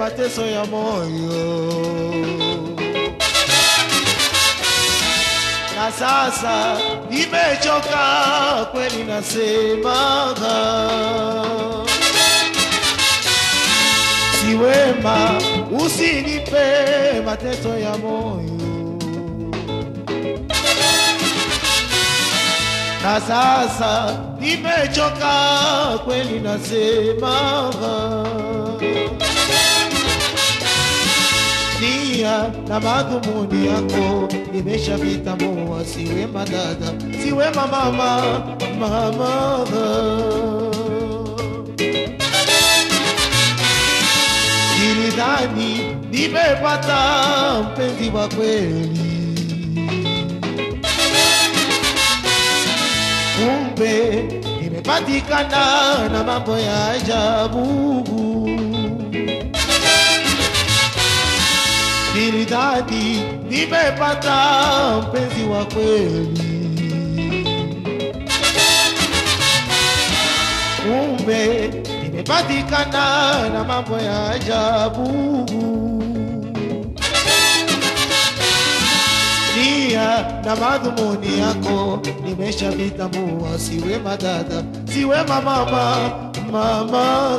mateso ya moyo na sasa nimechoka kweli, nasema si wema, usinipe mateso ya moyo. Na sasa nimechoka kweli, nasema nia na madhumuni yako nimeshavitambua, si wema dada, si wema mama, mama nilidhani nimepata mpenzi wa kweli, kumbe nimepatikana na mambo ya ajabu. Nilidhani nimepata mpenzi wa kweli, kumbe nimepatikana na mambo ya ajabu. Nia na madhumuni yako nimeshavitambua, si wema dada, si wema mama, mama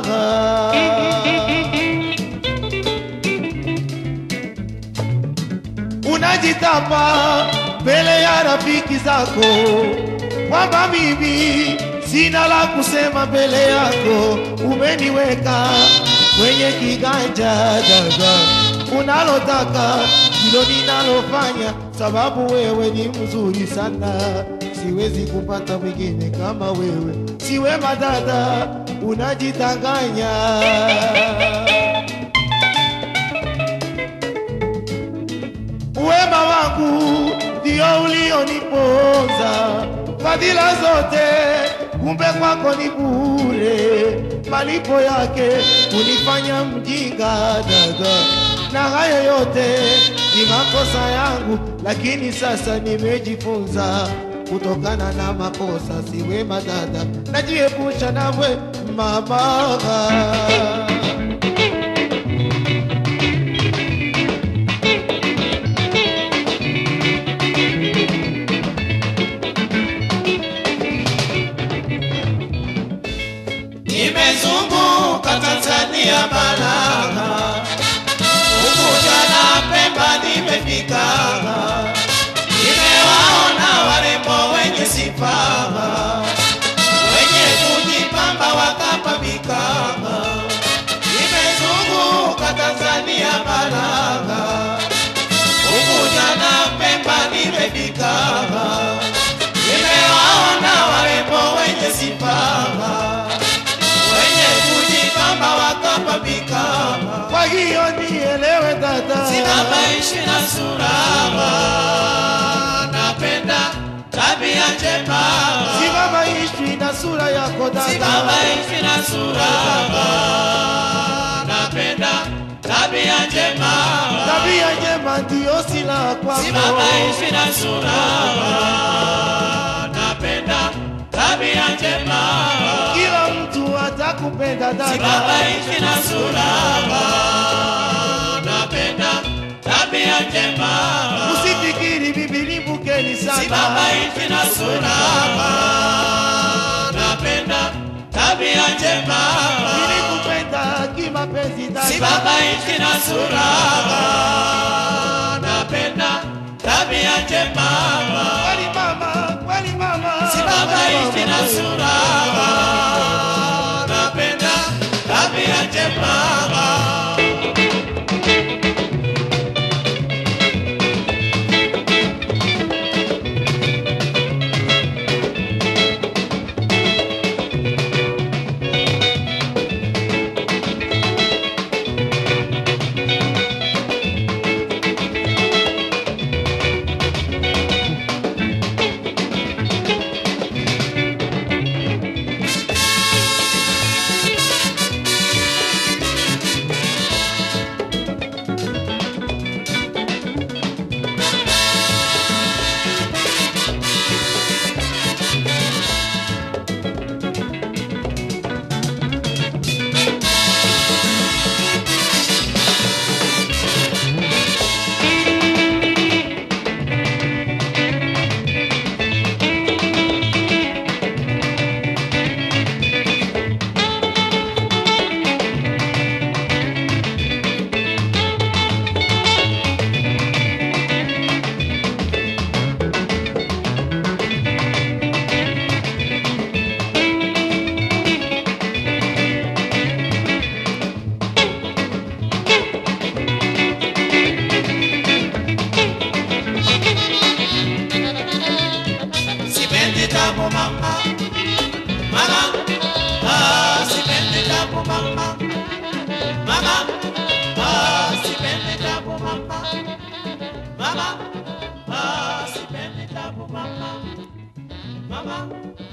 unajitapa mbele ya rafiki zako kwamba mimi sina la kusema mbele yako, umeniweka kwenye kiganja dada, unalotaka ndilo ninalofanya, sababu wewe ni mzuri sana, siwezi kupata mwingine kama wewe, si wema dada, unajitanganya Wema wangu ndio ulioniponza, fadhila zote kumbe kwako ni bure, malipo yake kunifanya mjinga dada, na hayo yote ni makosa yangu, lakini sasa nimejifunza kutokana na makosa. Si wema dada, najiepusha nawe mama. Nimezunguka Tanzania bara, Unguja na Pemba nimefika, nimewaona warembo wenye sifa, wenye kujipamba wakapambika. Nimezunguka Tanzania bara, Unguja na Pemba nimefika, nimewaona warembo wenye sifa wenye kujipamba wakapambika, Kwa hiyo nielewe dada, simama ishi na surama, napenda tabia njema, simama ishi na sura yako simama dada, ishi na surama, napenda tabia njema, tabia njema ndiyo silaha kwako. simama ishi na surama, napenda tabia njema, Kila mtu atakupenda simama dada, ishi na surama, napenda tabia njema. usifikiri bibi ni mkeni Simama sana. hivi na surama, napenda tabia njema. Nilikupenda kimapenzi Simama dada, hivi na surama, napenda tabia njema. kweli mama, kweli mama, Simama kweli hivi na mama. surama, napenda tabia njema. mama, ah, sipendi tabu mama, mama, ah, sipendi tabu mama, mama, ah, sipendi tabu mama, mama.